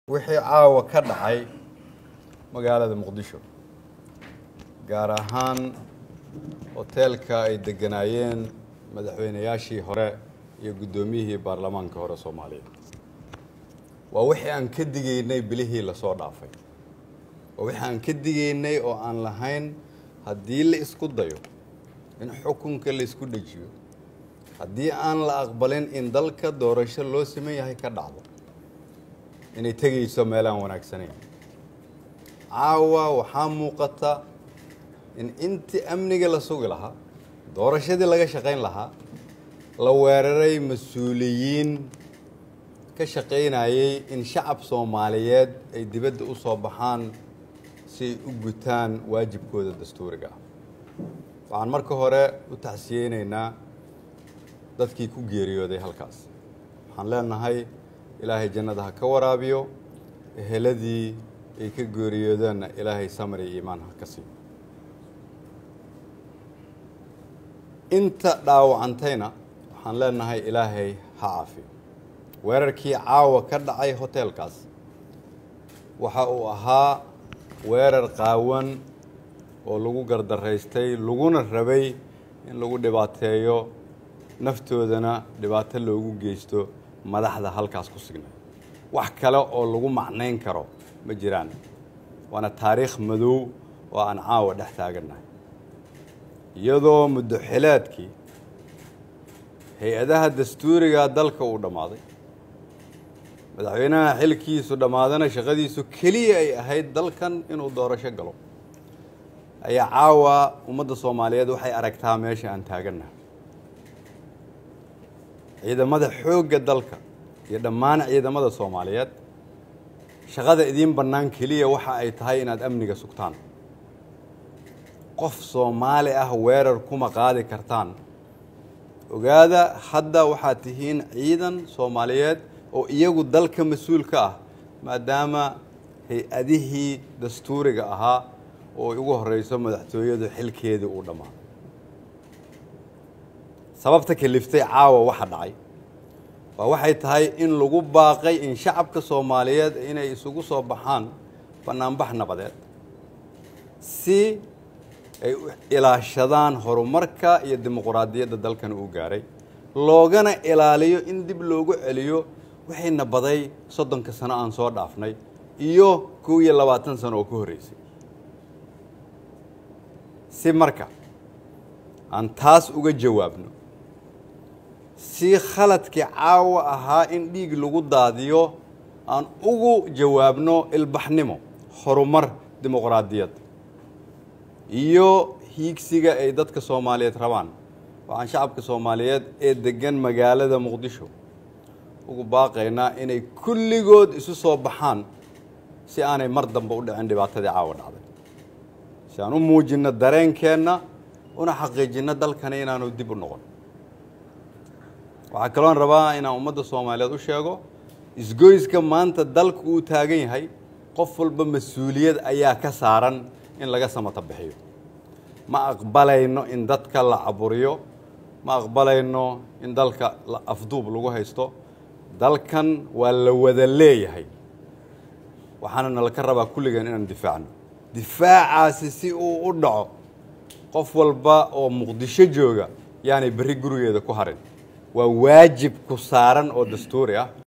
wixii caawa ka dhacay magaalada muqdisho gaar ahaan hoteelka ay degganaayeen madaxweynayaashii hore iyo guddoomiyihii baarlamaanka hore soomaaliya waa wixii aan ka digaynay bilihii lasoo dhaafay waa wixii aan ka digaynay oo aan lahayn haddii la isku dayo in xukunka la isku dhejiyo haddii aan la aqbalin in dalka doorasho loo siman yahay ka dhacdo inay tegayso meelaan wanaagsanayn caawa waxaa muuqata in intii amniga la sugi lahaa doorashadii laga shaqayn lahaa la weeraray mas-uuliyiin ka shaqaynayay in shacab soomaaliyeed ay dibadda u soo baxaan si ay u gutaan waajibkooda dastuuriga ah waxaan marka hore u tacsiyeynaynaa dadkii ku geeriyooday halkaas waxaan leenahay ilaahay jannada ha ka waraabiyo eheladii ay ka geeriyoodeenna ilaahay samar iyo iimaan ha ka siiyo inta dhaawacantayna waxaan leenahay ilaahay ha caafiyo weerarkii caawa ka dhacay hoteelkaas waxa uu ahaa weerar qaawan oo lagu gardaraystay laguna rabay in lagu dhibaateeyo naftoodana dhibaato loogu geysto madaxda halkaas ku signay wax kale oo lagu macnayn karo ma jiraan waana taariikh madow oo aan caawa dhex taagannahay iyadoo muddoxileedkii hay-adaha dastuuriga dalka uu dhammaaday madaxweynaha xilkiisu dhammaadana shaqadiisu keliya ay ahayd dalkan inuu doorasho galo ayaa caawa ummadda soomaaliyeed waxay aragtaa meesha aan taagannahay ciidamada xoogga dalka iyo dhammaan ciidamada soomaaliyeed shaqada idiin bannaan keliya waxa ay tahay inaad amniga sugtaan qof soomaali ah weerar kuma qaadi kartaan ogaada hadda waxaad tihiin ciidan soomaaliyeed oo iyagu dalka mas-uul ka ah maadaama hay-adihii dastuuriga ahaa oo ugu horeyso madaxtooyadu xilkeedii uu dhammaaday sababta kaliftay caawa waxa dhacay waa waxay tahay in lagu baaqay in shacabka soomaaliyeed inay isugu soo baxaan bannaanbax nabadeed si ay u ilaashadaan horumarka iyo dimuquraadiyadda dalkan uu gaaray loogana ilaaliyo in dib loogu celiyo wixii nabaday soddonka sano aan soo dhaafnay iyo kow iyo labaatan sano oo ka horreysay si marka aan taas uga jawaabno si khaladkii caawa ahaa in dhiig lagu daadiyo aan ugu jawaabno ilbaxnimo horumar dimuqraadiyad iyo hiigsiga ay dadka soomaaliyeed rabaan waxaan shacabka soomaaliyeed ee deggan magaalada muqdisho ugu baaqaynaa inay kulligood isu soo baxaan si aanay mar dambe u dhicin dhibaatadii caawa dhacday si aan u muujinno dareenkeenna una xaqiijinno dalkani inaanu dib u noqon waxaa kaloon rabaa inaan ummadda soomaaliyeed u sheego isgoyska maanta dalku uu taagan yahay qof walba mas-uuliyad ayaa ka saaran in laga samata bixiyo ma aqbalayno in dadka la caburiyo ma aqbalayno in dalka afduub lagu haysto dalkan waa la wada leeyahay waxaana nalaka rabaa kulligeen inaan difaacno difaacaasi si uu u dhaco qof walba oo muqdisho jooga yaanay berri gurigeeda ku harin waa waajib ku saaran oo dastuuri ah